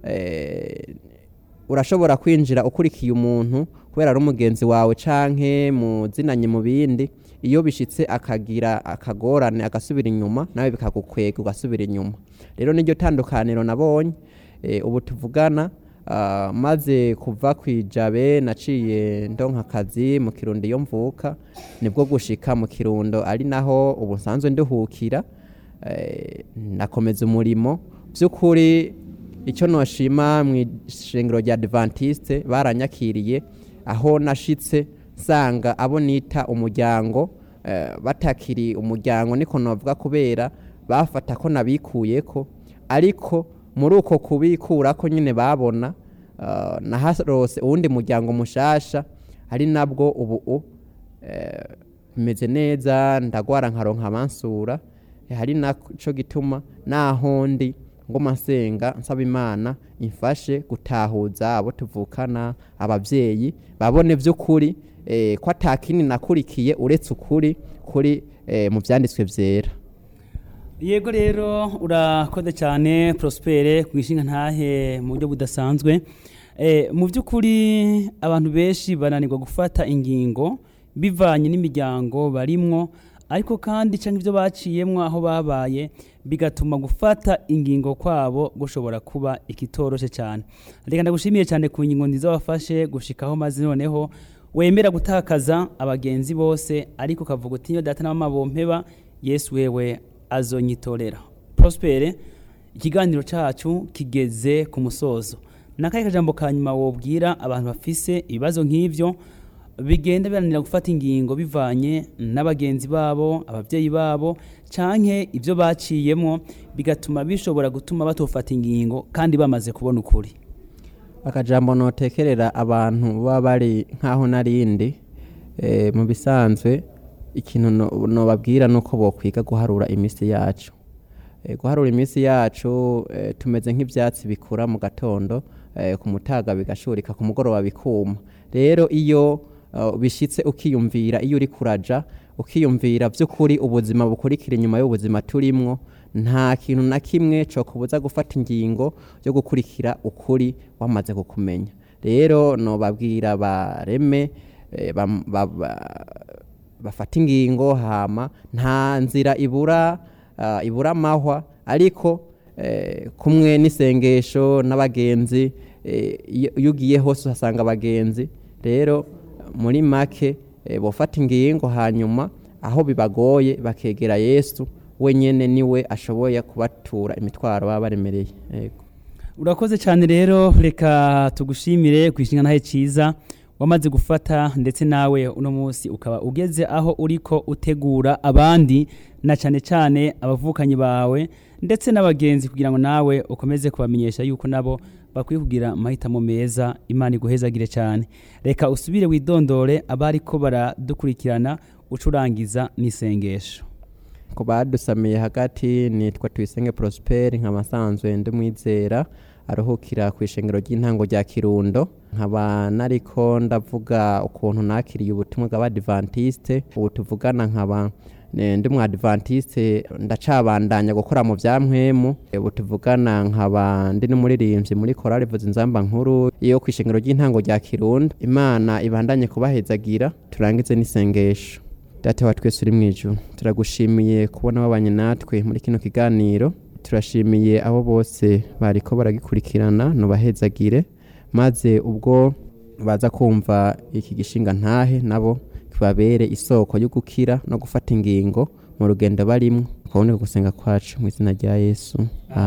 eh, urashobora kwinjira ukurikiye umuntu kubera ari umugenzi wawe canke muzinanye mu bindi iyo bishitse akagira akagorane agasubira inyuma nawe bikagukwega ugasubira inyuma rero niryo tandukaniro nabonye eh, ubu tuvugana ah, maze kuva kwijabe naciye ndonka akazi mu kirundo iyo mvuka nibwo gushika mu kirundo ari naho ubu nsanzwe nduhukira eh, nakomeza umurimo by'ukuri icyo noshima mu ishengero rya adventiste baranyakiriye aho nashitse nsanga abo nita umuryango eh, batakiri umuryango niko navuga kubera bafata ko nabikuyeko ariko muri uko kubikura ko nyine babona uh, naharose uwundi muryango mushasha ari nabwo ubu eh, bimeze neza ndagwara nkaronka amansura eh, hari naco gituma naho ndi ngoma nsenga nsaba imana imfashe gutahuza abo tuvukana abavyeyi babone vy'ukuri eh, ko atakini nakurikiye uretse ukuri kuri eh, mu vyanditswe vyera yego rero urakoze cyane prospere ku ishinga ntahe mu buryo budasanzwe Eh, mu by'ukuri abantu benshi bananirwa gufata ingingo bivanye n'imiryango barimwo ariko kandi cyangwa ibyo baciyemwo aho babaye bigatuma gufata ingingo kwabo gushobora kuba ikitoroshe cyane reka ndagushimiye cyane ku ngingo nziza wafashe gushikaho maze noneho wemera gutakaza abagenzi bose ariko ukavuga uti niyo data na mama bompeba yesu wewe azonyitorera prospere ikiganiro cyacu kigeze ku musozo nakahe kajambo ka nyuma wobwira abantu bafise ibibazo nk'ivyo bigenda biranira gufata ingingo bivanye n'abagenzi babo abavyeyi babo canke ivyo baciyemwo bigatuma bishobora gutuma batofata ingingo kandi bamaze kubona ukuri akajambo notekerera abantu baba bari nk'aho narindi eh, mu bisanzwe ikintu no- nobabwira nuko bokwiga guharura iminsi yacu Eh, guharura iminsi yacu eh, tumeze nk'ivyatsi bikura mu gatondo eh, ku mutaga bigashurika ku mugoroba bikuma rero iyo uh, bishitse ukiyumvira iyo uri kuraja ukiyumvira vy'ukuri ubuzima bukurikira inyuma y'ubuzima turimwo nta kintu na kimwe co kubuza gufata ingingo yo gukurikira ukuri wamaze kukumenya rero nobabwira bareme eh, bam- ba- ba- bafata ingingo hama nta nzira ibura uh, ibura amahwa ariko eh, kumwe n'isengesho n'abagenzi eh, iyo iyo ugiye hose uhasanga abagenzi rero muri make eh, bofata ingingo hanyuma aho bibagoye bakegera yesu wenyene niwe ashoboye kubatura imitwaro baba baremereye yego urakoze cyane rero reka tugushimire ku ishinga ntahe cyiza wamaze gufata ndetse nawe uno munsi ukaba ugeze aho uriko utegura abandi na cyane cyane abavukanyi bawe ndetse n'abagenzi kugira ngo nawe ukomeze kubamenyesha yuko nabo bakwiye kugira amahitamo meza imana iguhezagire cyane reka usubire widondore abariko baradukurikirana ucurangiza n'isengesho ku badusamiye hagati nitwa tuyisenge prosperi nkaba nsanzwe ndi mwizera aruhukira ku ishengero ry'intango rya kirundo nkaba nariko ndavuga ukuntu nakiriye ubutumwa bw'abadivantiste ubu tuvugana nkaba eh, ndi mu adventiste ndacabandanya gukora mu bya mpwemu ubu tuvugana nkaba ndi n'umuririmbyi muri korali vuza inzamba nkuru yo ku ishengero ry'intango rya kirundo imana ibandanye kubahezagira turangize n'isengesho data wa twese uri mu ijuru turagushimiye kubona wabanye natwe muri kino kiganiro turashimiye abo bose bariko baragikurikirana nubahezagire maze ubwo baza kumva iki gishinga ntahe nabo kibabere isoko yo gukira no gufata ingingo mu rugendo barimwo kuboneka gusenga kwacu mu izina rya yesu Amen.